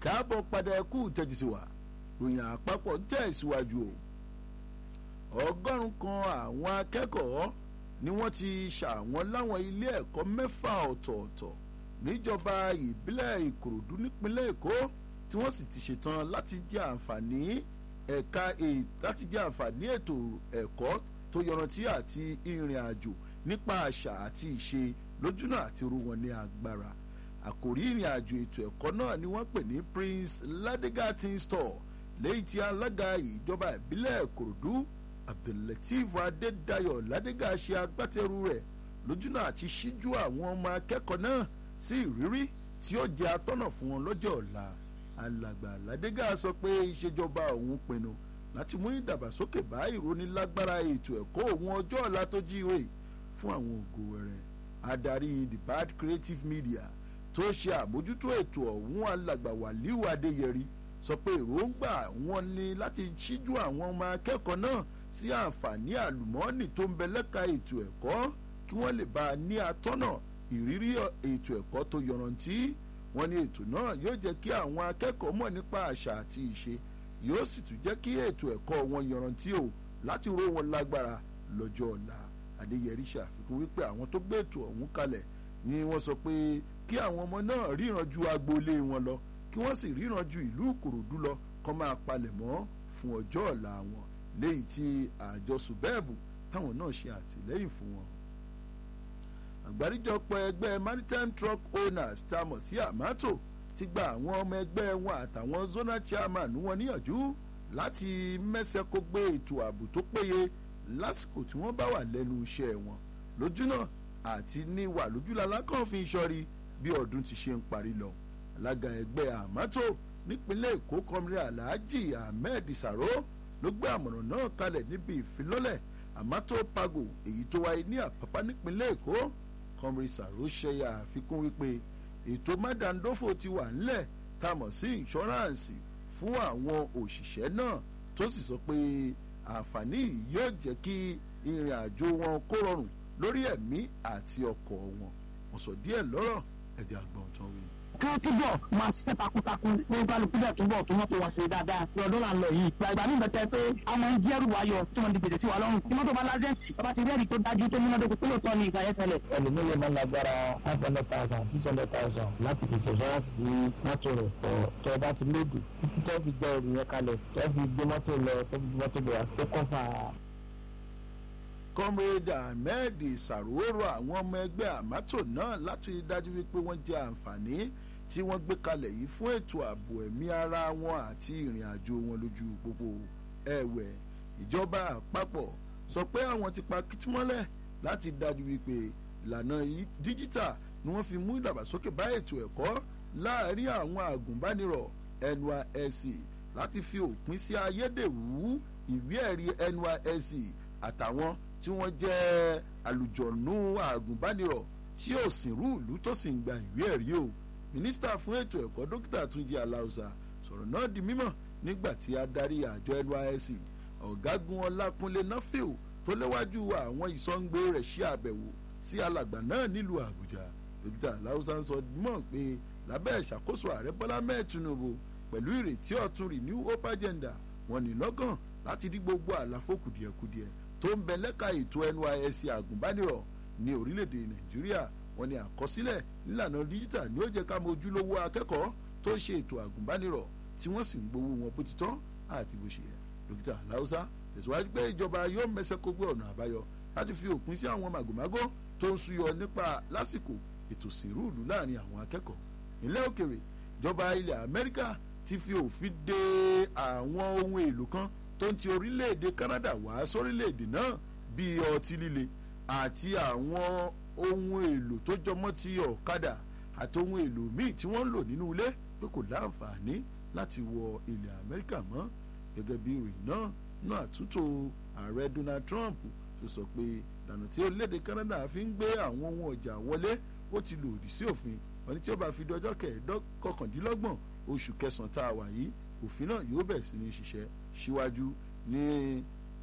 káàbọ̀ padà ẹkú tẹ́jú sí wa ròyìn àpapọ̀ tẹ̀ síwájú o ọgọ́rùn kan àwọn akẹ́kọ̀ọ́ ni wọ́n ti ṣàwọn láwọn ilé ẹ̀kọ́ mẹ́fà ọ̀tọ̀ọ̀tọ̀ níjọba ìbílẹ̀ ìkòròdú nípínlẹ̀ èkó tí wọ́n sì ti ṣetán láti jẹ àǹfààní ẹ̀ka láti jẹ àǹfààní ètò ẹ̀kọ́ tó yọrantí àti ìrìn àjò nípa àṣà àti ìṣe lójúnà àti ru wọn ní agbára àkòrí ìrìn àjò ètò ẹ̀kọ́ náà ni wọ́n pè ní prince ladiga teen store lẹ́yìn tí alága ìjọba ìbílẹ̀ ìkòròdú abdullateef adédayọ̀ ladiga ṣe agbátẹrù rẹ̀ lójúnà àti ṣíjú àwọn ọmọ akẹ́kọ̀ọ́ náà sí ìrírí tí ó jẹ́ atọ́nà fún wọn lọ́jọ́ ọ̀la alàgbà ládégà sọ pé ìṣèjọba òun pinnu láti mú ìdàgbàsókè bá ìrónilágbára ètò ẹ̀kọ́ òun ọjọ́ ọ̀la tó jíire fún àwọn ògo wẹrẹ adarí the bad creative media tó ṣe àmójútó ètò ọ̀hún alàgbà wàlíù adéyẹrí sọ pé èròǹgbà wọn ni láti ṣíjú àwọn ọmọ akẹ́kọ̀ọ́ náà sí àǹfààní àlùmọ́ọ́nì tó ń bẹ lẹ́ka ètò ẹ̀kọ́ kí wọ́n lè bá a ní atọ́nà ìrírí ètò ẹ̀kọ́ tó yọrantí wọ́n ní ètò náà yóò jẹ́ kí àwọn akẹ́kọ̀ọ́ mọ̀ nípa àṣà àti ìṣe yóò sì tún jẹ́ kí ètò ẹ̀kọ́ wọn yọrantí o láti ró wọn lágbára lọ́jọ́ ọ̀la adéyẹrí ṣàfikún wípé àwọn tó gbé ètò ọ̀hún kalẹ̀ ni wọ́n sọ pé kí àwọn ọmọ náà ríran ju agboolé wọn lọ kí wọ́n sì ríran ju ìlú ìkòròdú lọ kọ́ máa palẹ̀ mọ́ fún ọjọ́ ọ̀la wọn léyìí tí àjọ subẹ́ẹ̀bù táwọn náà ṣe àtìlẹ́yìn fún wọn àgbáríjọpọ̀ ẹgbẹ́ maritime truck owners tá a mọ̀ sí àmátò ti gba àwọn ọmọ ẹgbẹ́ wọn àtàwọn zonal chairman wọn níyànjú láti mẹ́sẹ̀ kó gbé ètò ààbò tó péye lásìkò tí wọ́n bá wà lẹ́nu iṣẹ́ wọn lójúnà àti ní wà lójúlala kan fi ń ṣọ́rí bí ọdún ti ṣe ń parí lọ alága ẹgbẹ́ àmátò nípínlẹ̀ èkó kọmírí alhaji ahmed saro ló gbé àmọ̀ràn náà kalẹ̀ níbi ìfilọ́lẹ̀ àmátò pago èyí tó wáyé ní àpápá nípínlẹ̀ èkó kọmírí saro ṣẹyà àfikún wípé ètò mádàndófò ti wà ńlẹ̀ tá a mọ̀ sí ìṣọ́ráǹsì fún àwọn òṣìṣẹ́ náà tó sì sọ pé àǹfààní yìí yóò jẹ́ kí ìrìn àjò wọn kó rọrùn lórí ẹ̀mí àti ọkọ̀ wọn wọ́n sọ díẹ̀ lọ́rọ̀ ẹ̀jẹ̀ àgbọ̀n tán wí ká túbọ̀ máa ṣiṣẹ́ takuntakun ní kálukú bẹ́ẹ̀ túbọ̀ tó mọ́tò wọn ṣe dáadáa ní ọdún là ń lọ yìí. gbàgbà ní ìbẹ̀tẹ̀ pé àwọn ń jẹ́rù wáyọ̀ tí wọ́n di gbèsè sí wa lọ́rùn. tí mọ́tò bá lásẹ̀ǹtì ọba ti rẹ́ẹ̀rì tó dájú tó múnádóko tó lò tọ́ ni ìgbà yẹn ṣẹlẹ̀. ẹlòmíye máa ń lágbára five hundred thousand six hundred thousand láti fi ṣẹ̀ṣọ́ sí mọ́tò rẹ̀ tọ̀ tó bá ti lóòdù títí tó fi gbẹ ẹrù yẹn kalẹ̀ tó fi gbé mọ́tò lọ tó fi gbé mọ́tò lọ àti tó kọ́fà comrade ahmed sàrúwòrò àwọn ọmọ ẹgbẹ́ àmátò náà láti rí dájú wípé wọ́n jẹ àǹfààní tí wọ́n gbé kalẹ̀ yìí fún ètò ààbò ẹ̀mí ara wọn àti ìrìn àjò wọn lójú pópó ẹ̀wẹ̀ ìjọba àpapọ̀ sọ pé àwọn ti pa kìtìmọ́lẹ̀ láti dájú wípé ìlànà díjítà ni wọ́n fi mú ìdàgbàsókè bá ètò ẹ̀kọ́ láàárín àwọn àgùnbánirọ̀ nysc láti fi òpin sí ayédèrú ìwé ẹ̀rí nysc àtàwọn tí wọ́n jẹ́ àlùjọ̀nù àgùnbánirọ̀ tí ò sìnrú ìlú tó sì ń gba ìwé ẹ̀rí o mínísítà fún ètò ẹ̀kọ́ dókítà túnjí aláùsà sọ̀rọ̀ náà di mímọ̀ nígbà tí adarí àjọ nysc ọ̀gágun ọlákúnlé nọ́fíù tó léwájú àwọn ìsọ̀ǹgbé rẹ̀ ṣe àbẹ̀wò sí alàgbà náà nílùú àbújá dókítà aláùsà ń sọ mọ̀ pé lábẹ́ ìṣàkóso ààrẹ bọ́lá mẹ́ẹ̀ tinubu pẹ̀lú ìrètí ọ̀tun renew hope agenda wọn ní lọ́gàn láti dí gbogbo àlàfo kùdìẹ̀kudiẹ tó ń bẹ lẹ́ka ètò nysc àgùnbánirọ̀ ní orílẹ̀-èdè nàìjíríà wọn ni àkọsílẹ̀ nílànà díjítà ni ó jẹ́ ká mọ ojúlówó akẹ́kọ̀ọ́ tó ń ṣe ètò àgùnbánirọ̀ tí wọ́n sì ń gbowó wọn bó ti tán àti bó ṣe yẹ dókítà aláùsá tẹ̀síwájú pé ìjọba yóò mẹsẹ̀ kó gbé ọ̀nà àbáyọ láti fi òpin sí àwọn màgòmágó tó ń súyọ nípa lásìkò ètò sìnrúùlù láàrin àwọn akẹ́kọ̀ọ́ ilẹ̀ òkèrè ìjọba ilẹ̀ amẹ́ríkà ti fi òfin de àwọn ohun èlò kan tó ń ti orílẹ̀-èdè canada wá sórílẹ̀-èdè náà bíi ọtí líle àti àwọn ohun èlò tó jọmọ́ ti ọ̀kadà àti ohun èlò míì tí wọ́n ń lò nínú ilé pé kò láǹfààní láti wọ ilẹ̀ amẹ́ríkà mọ́ gẹ́gẹ́ bí ìròyìn náà náà àtúntò ààrẹ donald trump tó sọ pé ìlànà tí orílẹ̀-èdè canada fi ń gbé àwọn ohun ọjà wọlé ó ti lòdì sí òfin wọn ni tí ó bá fi di ọjọ́ kọkàndínlọ́gbọ̀n oṣù kẹsàn-án tá a wà yìí òfin náà yóò bẹ̀rẹ̀ sí ní ṣiṣẹ́ síwájú ní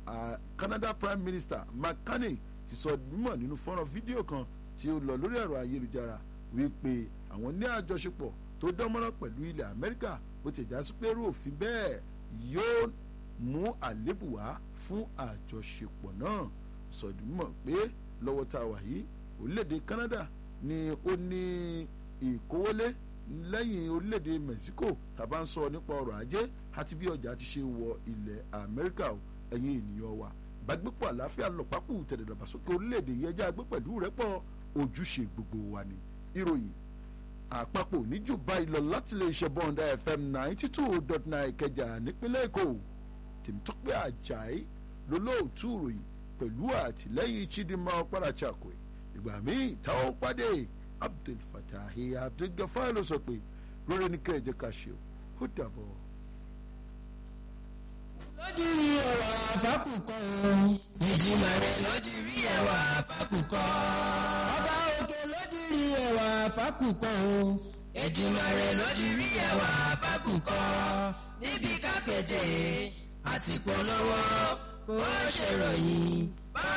canada prime minister mark carney ti sọ mímọ̀ nínú fọ́nrán fídíò kan tí ó lọ lórí ẹ̀rọ ayélujára wípé àwọn ní àjọṣepọ̀ tó dánmọ́rán pẹ̀lú ilẹ̀ amẹ́ríkà bó ti já sí pé irú òfin bẹ́ẹ̀ yóò mú àlébù wá fún àjọṣepọ̀ náà sọdúnmọ̀ pé lọ́wọ́ tá a wà yìí orílẹ̀-èdè Canada ni ó ní ìkówólé lẹ́yìn orílẹ̀-èdè Mexico tàbá ń sọ nípa ọrọ̀ ajé àti bí ọjà ti ṣe wọ ilẹ̀ Amẹ́ríkà ẹ̀yin ènìyàn wa ìbágbépọ̀ àlàáfíà lọ́pàpù tẹ̀dẹ̀dàgbàsókè orílẹ̀-èdè yìí ẹjẹ́ agbé pẹ̀lú rẹ́pọ̀ ojúṣe gbogbo wa ni ìròyìn àpapọ̀ níjù báyìí lọ láti lè ṣe bọ́ǹdà FM ninety two dot nine Ìkẹjà nípínlẹ̀ Èkó Tèmítọ́pẹ́ Àjàyí lólóòtú ìròyìn pẹ̀lú àtìlẹ́yìn Chidinma Ọ̀páráchakwe ìgbà míì táwọn pàdé Abdul Fatahi Abdul Gafar ló sọ pé lórí ní kẹ́ẹ̀jẹ́ ká ṣe ó dàbọ̀. lójúrí ẹwà àfákùkọ ìjìnlẹ̀ rẹ̀ lójúrí ẹwà àfákùkọ. ọba òkè lójúrí ẹwà àfákùkọ ìjìnlẹ̀ rẹ̀ lójúrí ẹwà àfákùkọ. níbi kápẹ́tẹ̀ àti polówó bó ṣe ròyìn.